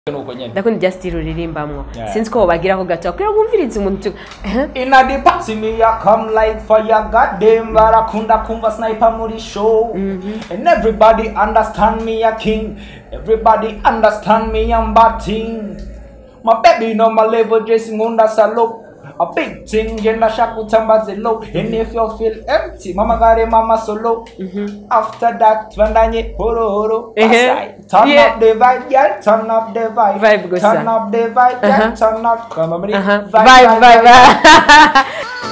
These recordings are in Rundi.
nuko nyene ndakunda irya style uririmbamwo Yeah. sinzi ko wobagiraho gato kugira ngo wumvirize umuntu tu- Eh? Inna the party me ya come like fire goddamn barakunda kumva sniper muri show and everybody understand me a king everybody understand me I'm batting my baby know my level dressing under salo a big thing jenda shakutambaze low and if you feel empty mama gare mama solo after that vandanye horo horo Ehe. aside. turn Yeah. up the vibe girl turn up the vibe Vibe gusa. turn up the vibe girl Uh-huh. turn up come on Aha. vibe Vibe, vibe, vibe.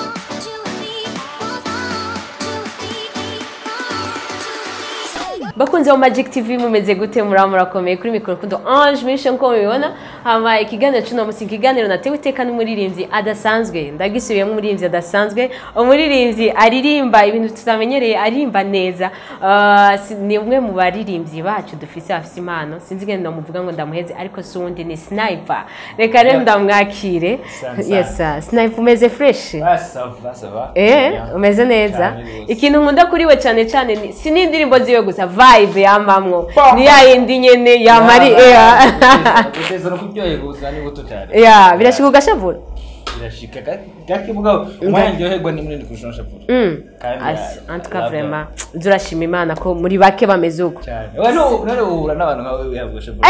bakunze wa magic tv mumeze gute muraba murakomeye kuri mikoro kundo ange mishe nkuko mubibona hama ikiganiro cy'uno munsi ikiganiro natewe iteka n'umuririmbyi adasanzwe ndagisubiyemo umuririmbyi adasanzwe umuririmbyi aririmba ibintu tutamenyereye aririmba neza Ah, si- ni umwe mu baririmbyi bacu dufise bafise impano sinzi ngenda muvuga ngo ndamuheze ariko si uwundi ni sniper reka rero Yeah. ndamwakire Sana sana. yes sir. sniper umeze fresh Ah, ça va, ça va. Eh, Bien. umeze neza Cyane rwose. ikintu nkunda kuri we cyane cyane ni- si n'indirimbo ziwe gusa vibe yamamwo Bah. ni ya yindi nyene yamari Guteza no kuryoherwa ubuzima ni buto cyane. ya birashika ugashavura Birashika ga- gake mugabo umwanya ndyoherwa ni munini kurusha unshavura. Mm. Kandi, Asi, ah, en tout cas love vraiment turashima imana ko muri bake bameze uko Cyane. Wewe no none uhura n'abantu nkawe wihabwa unshavura.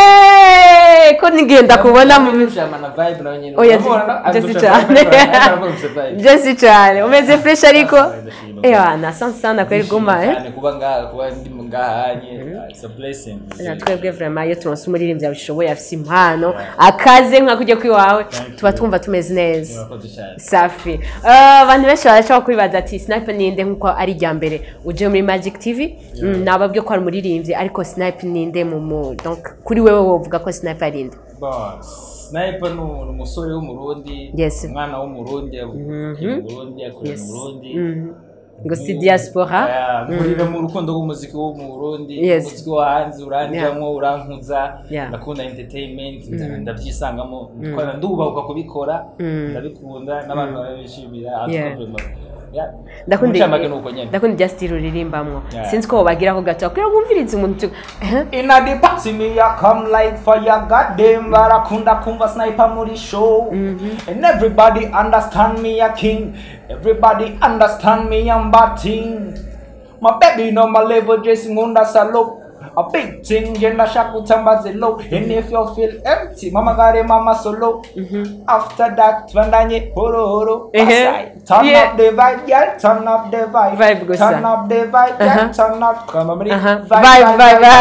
Eh, ko nigenda kubona mu Ushama vibe nawe nyine. oya Uramubona, je si agusha cyane vibe, aravuga gusa vibe. je si cyane umeze fresh ariko Ndashima. ewa na sana sana kweli guma eh Cyane kuba ngaha kuba ndi mu ngahanye. It's a blessing. na twebwe vraiment iyo turonse umuririmbyi abishoboye afise impano akaze nka kujya kwiwawe Thank tuba you. twumva tumeze neza Murakoze cyane. safi Eh, abantu benshi barashobora kwibaza ati snipe ninde nkuko ari irya mbere uje muri magic tv Mm, nababwiye ko ari umuririmbyi ariko snipe ninde mu mu donc kuri wewe wovuga ko snipe ari nde Boss. Sniper ni ni umusore w'umurundi Yes. umwana w'umurundi yavukiye mu burundi akurira mu burundi Mhm. ngo si diaspora Yeah, nkurira mu rukundo rw'umuziki wo mu burundi Yes. umuziki wo hanze uranjyamo urankuza Yeah. ndakunda entertainment ndabyisangamo ndikora ndubahuka kubikora ndabikunda n'abantu barabishimira Yeah. Yeah. ndakunda Umucamake ni uko nyene ndakunda irya style uririmbamwo Yeah. sinzi ko wobagiraho gato kugira ngo wumvirize umuntu tu- Eh? Inna the party me ya come like fire goddamn barakunda kumva sniper muri show and everybody understand me a king everybody understand me I'm batting my baby know my level dressing under salo a big thing jenda shakutambaze low and if you feel empty mama gare mama solo after that vandanye horo horo Ehe. aside. turn Yeah. up the vibe girl turn up the vibe Vibe gusa. turn up the vibe girl Uh-huh. turn up come on Aha. vibe Vibe, vibe,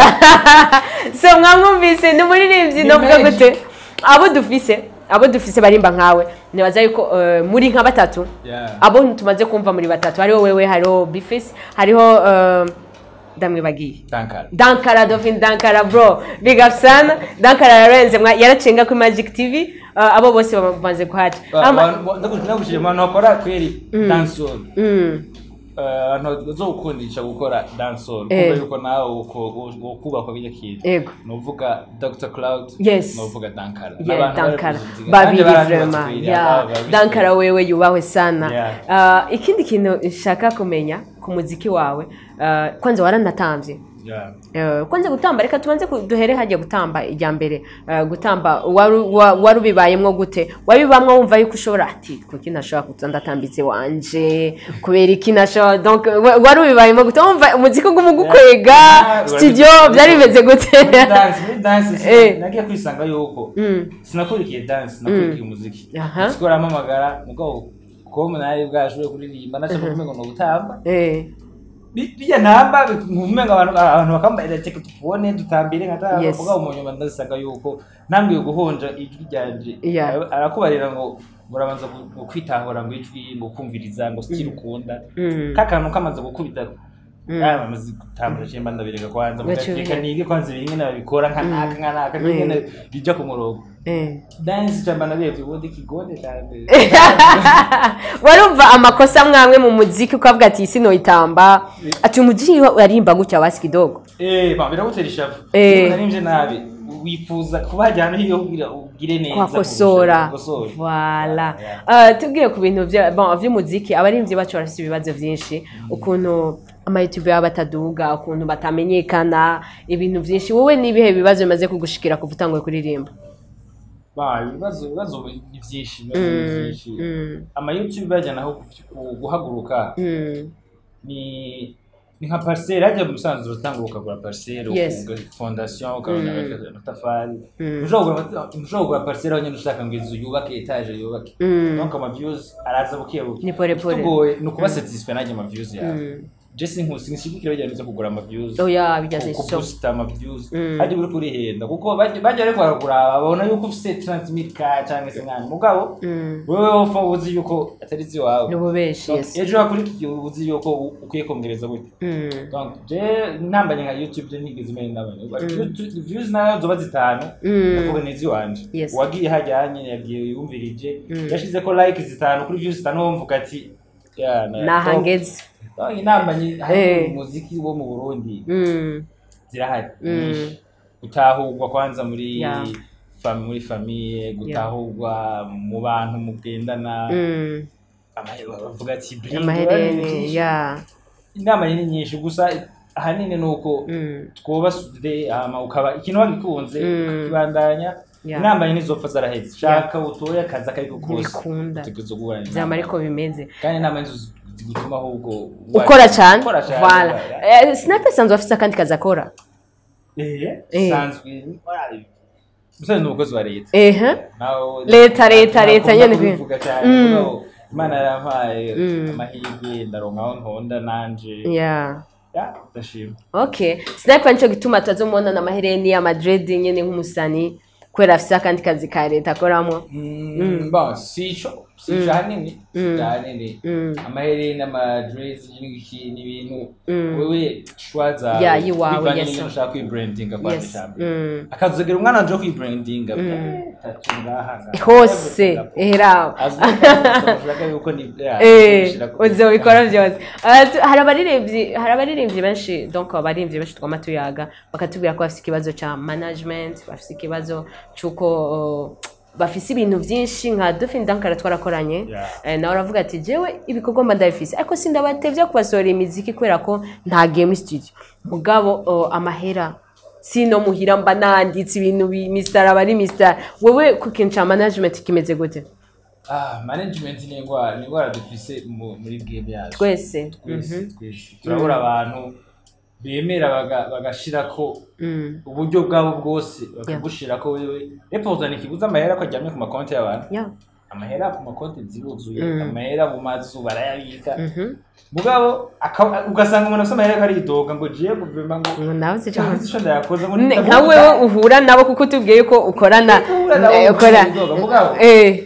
so mwamwumvise ni umuririmbyi Ni novuga menshi. gute abo dufise abo dufise barimba nkawe nibaza yuko eh, muri nka batatu Yeah. abo tumaze kumva muri batatu hariho wewe hariho bifis hariho eh, ndamwibagiye Dankara. dankara dofin dankara bro big up sana dankara yarenze mwa- yaracenga kuri magic tv eh, abo bose bamaze kuhaca Ama- ndagushije abantu bakora kweri dancehall Mm. Eh, abantu bazokundisha gukora dancehall Eh. kuko yuko nawe ukubakwa bijya kintu Yego. nuvuga Dr Cloud Yes. nuvuga Dankara Yeah, N'abantu dankara barabizi. Kandi babiri barangiza vrema batwira, Yeah, babizi. dankara wewe yubahwe sana Yeah. Ah, ikindi kintu nshaka kumenya ku muziki wawe ah, kwanza waranatambye Yeah. Eh, kwanza gutamba reka tubanze ku- duhere hajya gutamba ijya mbere Eh, gutamba wari wa- wari ubibayemwo gute wabibamwo wumva yuko ushobora ati kuki ntashobora kuza ndatambitse wanje kubera iki ntashobora donc wa- wari ubibayemo gute wumva umuziki uguma ugukwega Yeah, studio urabizi- byari bimeze gute Muri dance muri dance si- Eh. nagiye kwisanga yuko Mm. sinakurikiye dance nakurikiye umuziki Aha. umuziki warampamagara mugabo ko nari bwashoboye kuririmba nashaka kumenya ngo gutamba Eh, Bi- bijya namba nkuvumenga abantu abantu bakambaye reka tubone dutambire nka Yes. mugabo mu nyuma ndasanga yuko nambwiye guhonja ijwi ryanje Yeah. Ara- arakubarira ngo murabanza gu- gu- kwitahura ngo ijwi ngo kumviriza ngo sikiri ukunda Mm. kakantu kamaze gukubita Mm. aya bamaze gutambura cyemba ndabireka kwanza Gaciye reka ubireka. nige kwanza ibingene babikora nka naka nka naka n'ingene bijya ku murongo eh. dance cyamba nabivye ubundi kigonde cyane warumva amakosa mwamwe mu muziki ukavuga ati isi noyitamba ati umuziki warimba gutya wasi kidogo eh ba biragutera ishavu Eh. Niba narimvye nabi wifuza kuba hajyana hiyo kugira ugire neza kwakosora Gukosora. wala Yeah. Eh, tubwiye ku bintu vya- bon, vy'umuziki abarimvyi bacu barafise ibibazo vyinshi ukuntu amayutube yabo bataduga ukuntu batamenyekana ibintu vyinshi wowe n'ibihe bibazo bimaze kugushikira kuva utanguye kuririmba Ba, ibibazo ibibazo ni byinshi ibibazo ni Mm, byinshi mm, ama youtube bajyana aho ku- guhaguruka mm. ni ni nka parcelle hajya mu musanzu uratanga ukagura parcelle Yes. ukunga fondation ukabona Mm. amatafari Mm. ushobora kugura- ushobora kugura parcelle aho nyine ushaka ngo inzu yubake etage yubake Mm. donc ama views araza buke buke Ni pole pole. tugoye ni ukuba satisfait nanjye ama views yawe Mm. jesse nkusi nishigikira bajyana byo kugura ama views oya bijyaze ku so booster ama views Mm. hajya uri kurihenda kuko bajya bajya ariko baragura babona yuko ufite 30000 ka cyangwa se nkani mugabo Mm. wewe wofa uzi yuko atari iziwawe ni ububeshi Donc, yes ejo hakurikiye uzi yuko u- ukwiye kongereza gute Mm. donc je ntambanye nka youtube je ntigeze imenya ndabanye YouTube views nayo zoba zitanu Mm. ndavuga ni iziwanje Yes. uwagiye hajyanye yagiye yumvirije Mm. yashize ko like zitanu kuri views zitanu wumvuga ati ya na- nahangeze Donc, intambanye Eh. hari umuziki wo mu burundi Mm. zirahari Mm. nyinshi gutahurwa kwanza muri Yeah. fam- muri famiye gutahurwa mu bantu mugendana Mm. amahera bavuga ati "Bring amahereni byinshi." ya inama ni nyinshi gusa ahanini ni uko Mm. twubasude hama ukaba ikintu wagikunze Mm. ukakibandanya Yeah. inama ye ntizopfa zaraheze shaka utore akazi akariko kose Ntibikunda. utegerezwa guhura byama n'inama. ariko bimeze kandi inama nizo zigutuma ahubwo ukora cyane ukora cyane voilà yeah. Eh, sniper sanzwe afite akandi kazi akora Eh, Eh. sanzwe musore ni umukozi wa leta ehe Nawe- Leta, leta, leta nakunda nyene kubivuga cyane Mm. mugabo imana yarampaye Mm. amahirwe ndaronka aho ntonda nanje ya Ya, ndashima okay sniper nicyo gituma tuzomubona na mahereni ya madrid nyine nk'umusani kubera afite akandi kazi ka leta akoramo Mm, bon sico sico ahanini sico ahanini Mm. amahereni amadresi n'ibiki n'ibintu Mm. wewe shwa zawe Ya, yiwawe, bivanye yes, n'ibintu sir. ushaka kwibrandinga kwa yes ijambo Mm. akazogera umwana wanje wo kwibrandinga tatu ngaha ngaha. hose eheraho Azwi ko ushaka yuko ni ya, Eh, gushira ku- uzobikora byose Ah, tu- hari abaririmbyi hari abaririmbyi benshi donc abaririmbyi benshi twama tuyaga bakatubwira ko bafite ikibazo cya management bafite ikibazo cy'uko uh, bafise ibintu byinshi nka dufin dankara twarakoranye Yeah. Eh, nawe aravuga ati jewe ibikorwa mba ndabifise ariko sindabatevye kubasohora imiziki kubera ko nta game studio mugabo uh, amahera sino muhira mba nanditse ibintu bi- mistar aba ari mistar wewe ku kintu ca management kimeze gute Ah, management ni indwara ni indwara dufise mu- muri game yacu twese twese twese turabura abantu bemera baga- bagashirako Mm. uburyo bwabo bwose bakagushirako wewe reporta ntikibuza amahera ko aryamye ku makonti y'abantu Yeah. amahera ku makonti ziruzuye Mm. amahera mu mazu barayabika Mhm. mugabo aka- ugasanga umuntu afite amahera aridoga ngo jiye guverinoma ngo ngo nawe se "Ah, ico ndayakoze ngo Ne- ndavuga nka wewe uhura nabo kuko utubwiye ko ukorana Uhura nabo eh, ukora inzoga, mugabo. eh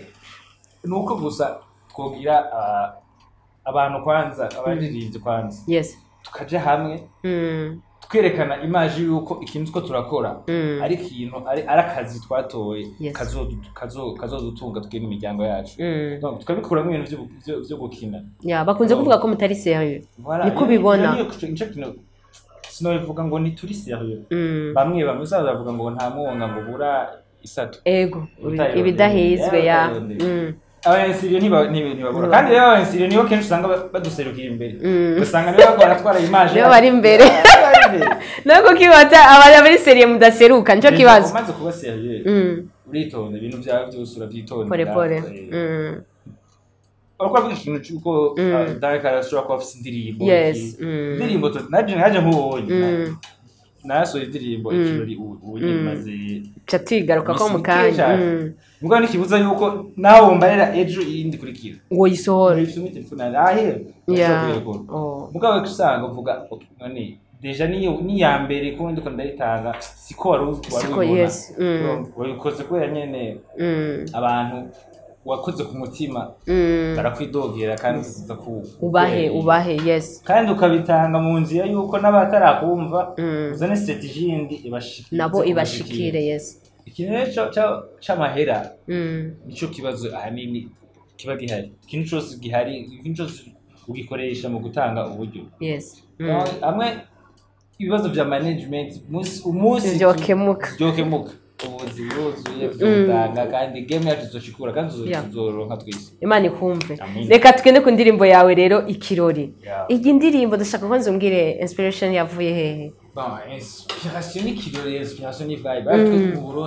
ni uko gusa twogira ah, abantu kwanza abaririmbyi kwanza yes tukaja hamwe Mm, twerekana imaji y'uko ikintu two turakora Mm. ari ikintu ari ari akazi twatoye Yes. kazodu- kazo- kazodutunga twebwe n'imiryango yacu mm. Donc, tukabikuramo ibintu vyo- vyo- vyo gukina ya bakunze kuvuga ko mutari serieux Voilà, Niko iyo- ubibona. iyo niyo- nico kintu sinobivuga ngo ntituri serieux Mm. bamwe bamwe uzaza bavuga ngo nta mwonga ngo ubura isato ego Ubutayirondeye. ibidahizwe ya Ubutayirondeye. Mm. abanyensiriyo ntiba- ntiba- ntibabura kandi rero abanyensiriyo nibo kenshi usanga ba- baduserukira imbere Mm. ugasanga nibo bariko baratwara imaje Nibo bari imbere. nako kibata abari muri serieux mudaseruka nico kibazo umaze kuba serieux Mm. uritonda ibintu byawe byose urabyitondera pole pole Eh, Mm. uriko uravuga ikintu cy'uko Mm. ah, Dark arashobora kuba afite indirimbo Yes, iki. mm. indirimbo tu- naje naje nk'ubonye Mm. narasohoye indirimbo Mm. ikirori ubu ubu nyine Mm. maze ca tuyigaruka ko mu Misi kanya cyane. Mm. mbwa ntikibuza yuko nawe wumbarira ejo iyindi kurikira ngo yisohore ifite telefone yanjye ahera ya Oh. mugabo usanga uvuga okay, none deja niyo niya mbere kuko ndiko ndayitanga siko wari uzi- wari Siko, ubibona. yes, mm. wabikoze kubera nyene Mm. abantu wakoze ku mutima Mm. barakwidogera kandi uza ku ubahe ku- ubahe yes kandi ukabitanga mu nzira yuko n'abatarakumva Mm. uzane strategy yindi ibashikire nabo ibashikire yes ikintu rero ca- ca- c'amahera Mm. nico kibazo ahanini kiba gihari ikintu cyose gihari ikintu cyose ugikoresha mu gutanga uburyo yes Mm. hamwe ibibazo vya management umunsi- umunsi Vyokemuka. vyokemuka ubuzi buzuye vyotanga kandi game yacu izoshikura kandi tuzo- Yeah. tuzoronka twese imana ikumve Amen. reka tugende ku ndirimbo yawe rero ikirori Yeah. iyi ndirimbo ndashaka ko nzumbwire inspiration yavuye hehe Bon, inspiration ni kirori inspiration ni vibe ariko mu Burundi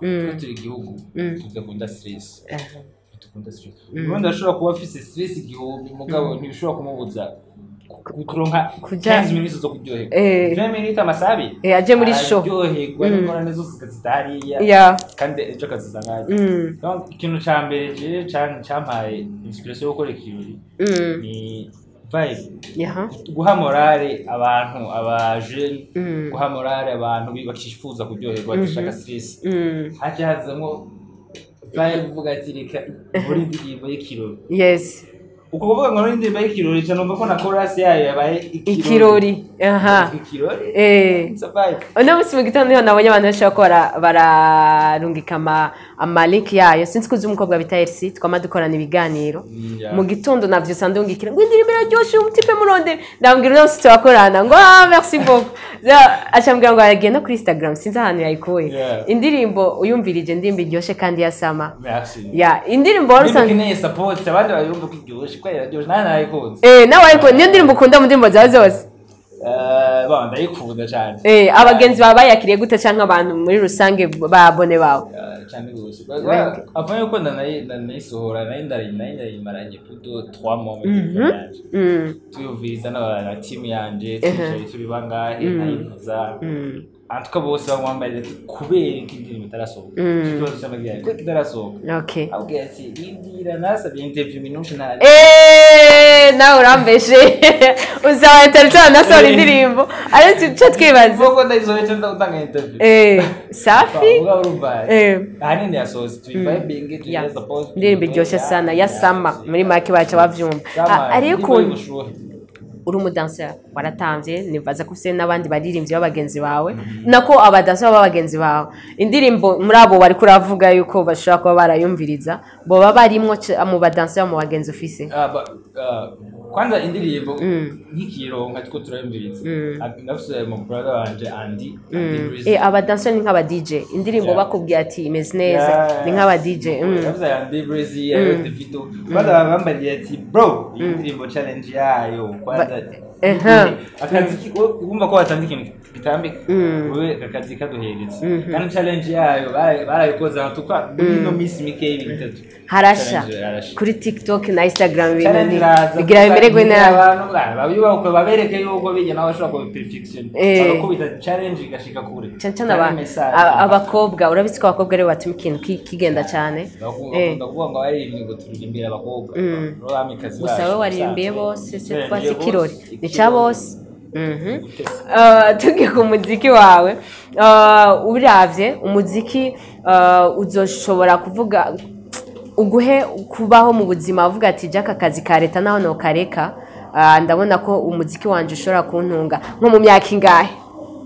twe turi igihugu Mm. tudakunda stress aha. dukunda stress ubundi ashobora kuba afise stress igihumbi mugabo ntibishobora kumubuza ku- kuronka Kuja- 15 minutes zo kuryoherwa Eh. 20 minutes amasabi Eh, aje muri show. araryoherwa n'ingorane zose zitahariya ya kandi ejo akazisanga Mm, Donc, ikintu ca mbere je can- campaye inspiration yo gukora ikirori mm, ni vibe yaha. guha morale abantu abajeni Mm. guha morale abantu bi- bakifuza kuryoherwa badashaka stress Mm, haje hazamo vibe uvuga ati reka muri indirimbo y'ikirori yes uko kuvuga ngo muri indirimbo y'ikirori ca numva ko na chorus yayo yabaye ikirori aha ikirori eh it's a vibe uno munsi mu gitondo niho nabonye abantu benshi bariko bara- bararungika ama amalink yayo sinzi ko uzi umukobwa bita elsi twama dukorana ibiganiro Yeah. mu gitondo navyusa ndungikira ngo indirimbo iraryoshe umutipe murondere ndambwira uno munsi turakorana ngo ah merci beaucoup Za- aca ambwira ngo aragiye no kuri instagram sinzi ahantu yayikuye Yeah. indirimbo uyumvirije indirimbo iryoshe kandi yasama merci ya indirimbo wari Niba usanzwe ukeneye support abandi bayumva ko iryoshe ko iraryoshe nanjye nayikunze eh nawe ariko niyo ndirimbo ukunda mu ndirimbo zawe zose Eh, bon ndayikunda cyane eh abagenzi bawe bayakiriye gute cyangwa abantu muri rusange babone bawe Eh, cyane rwose Ouais. avant yuko ndanayi- ndanayisohora nari ndari nari ndayimaranye plutôt trois mois mu telefone yanje Mm, tuyumviriza n'aba- na timu yanje twicaye turi bangahe nkayivuza mm. antuka bose bamwambarira ati kubera ko indirimbo itarasohoka Mm. ikibazo cy'amabwiriza kuko itarasohoka okay abwira ati bibwira nasabye interview minushe ntari Eh, nawe urambeshe uzaba interview nasohora indirimbo ariko icyo twibaza Vuga ndayisohoye cyangwa utanga interview Eh, safi Vuga urumva Eh. ahanini yasohotse tuyivibinge Ya. tuyeza pose indirimbo iryoshye sana ya sama muri make baca bavyumva Ah, hariyo ukuntu uri umudansera waratamvye nibaza ko ufite n'abandi baririmbyi b'abagenzi bawe nako abadansera b'abagenzi bawe indirimbo muri abo bari kuravuga yuko bashobora kuba barayumviriza boba barimwo c- mu badansera mu bagenzi ufise kwanza indirimbo nk'ikironka two turayumviriza ndafise mu brother wanje Andy Andy Breezy. Eh, abadansera ni nk'aba DJ indirimbo Yeah. bakubwiye ati imeze neza Yeah. ni nk'aba DJ mm. Yavuze Andy Breezy ariyo Davido kwanza bambariye ati bro iyi ndirimbo challenge yayo kwanza Eha. akazi ki- wo- wumva ko watandika ikintu gitambika wowe akazi kaduhereza kandi challenge yayo bara- barabikoze ahantu tukwa ino minsi mikeya ibintu bitatu harasha Challenge harasha kuri tiktok na instagram ibintu Challenge ni- iraza bigira bimererwe kuganira nabi abantu ba- babiyubaka babereke yuko bijya nawe bashobora kuba perfection Eh. bagakubita challenge igashika kure cyane cyane Kandi aba- message. a- abakobwa urabizi ko abakobwa aribo batuma ikintu ki- kigenda cyane Eh. bakunda kuvuga ngo baririmbye ngo turirimbira abakobwa Rero bamikazi gusa bacu, wowe waririmbiye ubusanzwe. bose se Turirimbye twasi bose, ikirori ni ikirori. cya bose Mhm. Gutesa. Uh, tugiye ku muziki wawe uh, uravye umuziki uh, uzoshobora kuvuga uguhe kubaho mu buzima uvuga ati jya aka kazi ka leta naho nokareka uh, ndabona ko umuziki wanje ushobora kuntunga nko mu myaka ingahe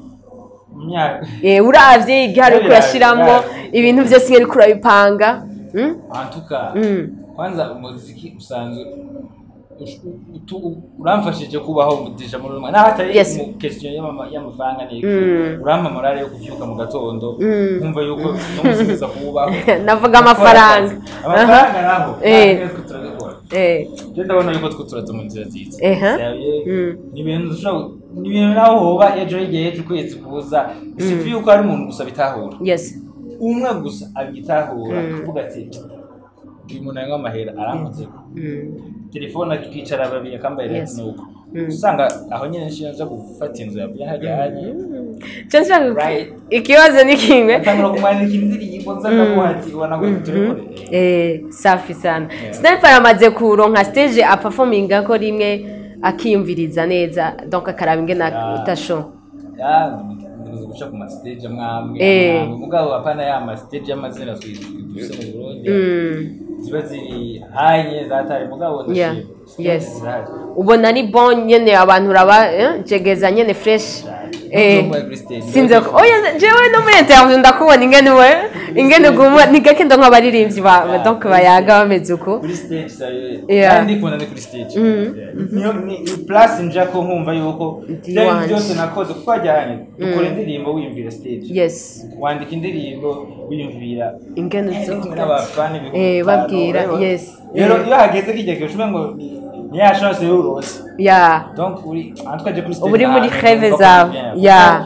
Mu myaka Eh, uravye igihe ariko Biriya- urashiramwo biriya- ibintu byose nk'uri kurabipanga Mm? antuka Mm. kwanza umuziki usanzwe ush- utu- uramfashije kubaho umugisha muri rumwe naho atari Yes. mu question y'ama- y'amafaranga n'iki Mm. urampa morale yo kuvyuka mu gatondo nkumva yuko nomusubiza kubaho navuga amafaranga amafaranga naho Eh. natwe twe turabikora Eh, je ndabona yuko twe turaza mu nzira nziza Eha. Vyaye, Mm. ni ibintu dushobora ni ibintu naho hoba ejo y'igihe ejo ukwezi kuza sifi yuko hari umuntu gusa bitahura yes umwe gusa abitahura kuvuga ati uyu muntu anywa amahera aramutse Mm. telefone akicara babiri akambaye Yes. yes. nuko usanga aho nyine nshiya nja gufata inzu yavuye hajya hajya Cyo nshaka ku- Right. ikibazo ni kimwe atangura kumwandika indirimbo nza ndamuha ati ubona ngo turekore Eh, safi sana sniper amaze kuronka stage aperforminga ko rimwe akiyumviriza neza donc akaraba ingene Ya. utasho ya ndibuze guca ku mastage amwamwe Eh. amwamwe mugabo apana ya mastage y'amazina twise mu Burundi Mm. ziba ziri hanye zatari mugabo Yeah. ndashima. Yes. Zirahari. ubona ni bon nyene abantu uraba eh, jegeza nyene fresh Eh, Ntuzomuhe kuri stage. sinze ko oya jewe no muri interview ndakubona ingene we ingene gumwa ni gake ndo nk'abaririmbyi ba Yeah. donc bayaga bameze uko kuri stage sayo Yeah. kandi ndikunda ni kuri stage Yeah. niyo ni ni place nja ko nkumva yuko Ndi byari wanje. byose nakoze kuko wajyanye dukora indirimbo wiyumvira stage yes wandika indirimbo wiyumvira ingene ndi uzo kumwe n'abafana ibihumbi Eh, bitanu, babwira, urabibona? yes. rero Eh. iyo hageze kijya gihe ushobora ngo ni- ni ya chance y'urose ya donc uri en tout cas je kuri stage Uba uri muri ahantu rêve numva ko zawe. bien. Yeah. Kuko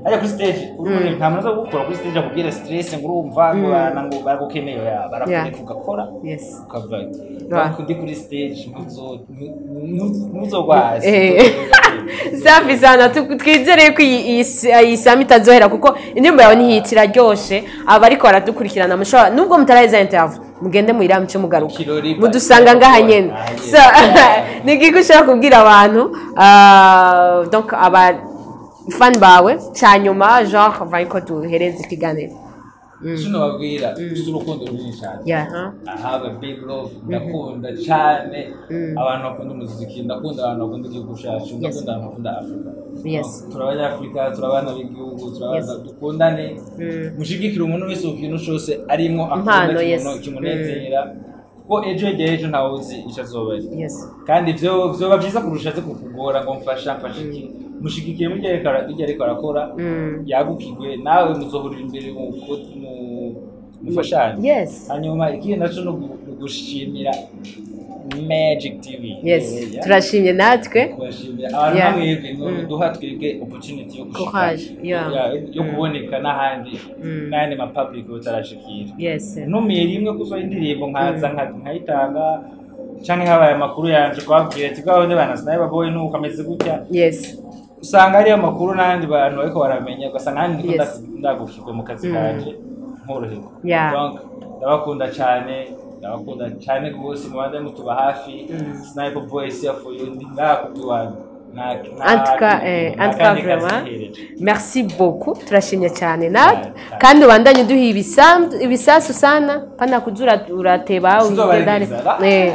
ajya kuri stage urumva nta muntu uza gukora kuri stage akubwira stress ngo urumva ngo bana ngo baragukeneye ya barakureka ugakora yes ukava Right. kundi kuri stage ntuzo- ntu- ntuzogwaza Eh. safi sana tu- twizere ko iyi- iyi si- iyi sami itazohera kuko indirimbo yawe ntihita iraryoshe aba ariko baradukurikirana mushobora nubwo mutaraheza interview mugende muyira muce mugaruka Ikirori mudusanga ngaha nyene Ah, yes. So, ni iki ushaka kubwira abantu ah, donc aba fan bawe cyanyuma genre vaye ko duhereze ikiganiro kino babwira ufite urukundo runini cyane Yeah, huh? I have a big love ndakunda cyane abantu bakunda umuziki ndakunda abantu bakunda igihugu cyacu ndakunda abantu bakunda afurika Yes. turi abanyafurika turi abana b'igihugu turi abana dukundane mushigikire umuntu wese ku kintu cyose arimo Impano, akunda yes. kimuno- kimunezera kuko ejo igihe ejo ntawe uzi icyo azoba ari Yes. kandi ibyo byoba byiza kurusha aze kukugora ngo mfasha mfashe iki mushigikire mu byo ariko ara- ibyo ariko arakora yagukigwe nawe muzohurira imbere mu mu- mufashanye Yes. hanyuma ikindi nacyo ni ugu- ni ugushimira magic tv yes Yeah. turashimye natwe kubashimira abantu Yeah. nk'amwebwe ni duha twebwe opportunity yo gushika Courage, yeah. Yeah, yo kuboneka n'ahandi n'ayandi mapublic utarashikira yes ntumiye rimwe kuzo indirimbo nkaza nka- nkayitanga canke habaye amakuru yanje kubabwira ati bwaho bana sinaye baboye nuko ameze gutya yes usanga ariyo makuru n'abandi bantu bariko baramenya ugasanga nanjye ndiko Yes. nda- ndagukirwa mu kazi kanje nkoroherwa Yeah. Donc, ndabakunda cyane ndabakunda cyane rwose mubanze mutuba hafi sniper voice ya for you ndi ngaha kubwiwanyu En tout cas, eh, en tout cas, vraiment, merci beaucoup turashimye cyane natwe kandi ubandanye uduha ibisambu- ibisasu sana pana kuza ura- urateba ugendane Eh,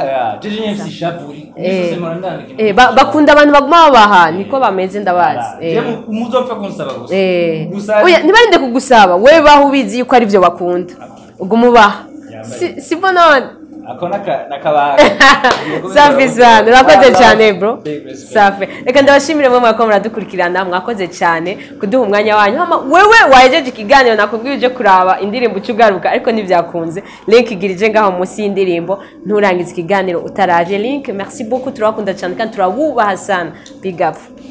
eh, ba- bakunda abantu baguma babaha niko bameze ndabazi Eh, muzopfa kunsaba gusa eh. Gusa- Oya, ntibarinde kugusaba we baho ubizi yuko ari byo bakunda ubwo umubaha Yambaye. Si- sibwo none ako naka- nakabanga safi sana urakoze Wow, cyane bro big respect. safi reka ndabashimire mwe mwako muradukurikirana mwakoze cyane kuduha umwanya wanyu hama wewe wahejeje ikiganiro nakubwiye uje kuraba indirimbo uca ugaruka ariko ntibyakunze link igira ije ngaho munsi y'indirimbo nturangize ikiganiro utaraje link merci beaucoup turabakunda cyane kandi turabubaha sana big up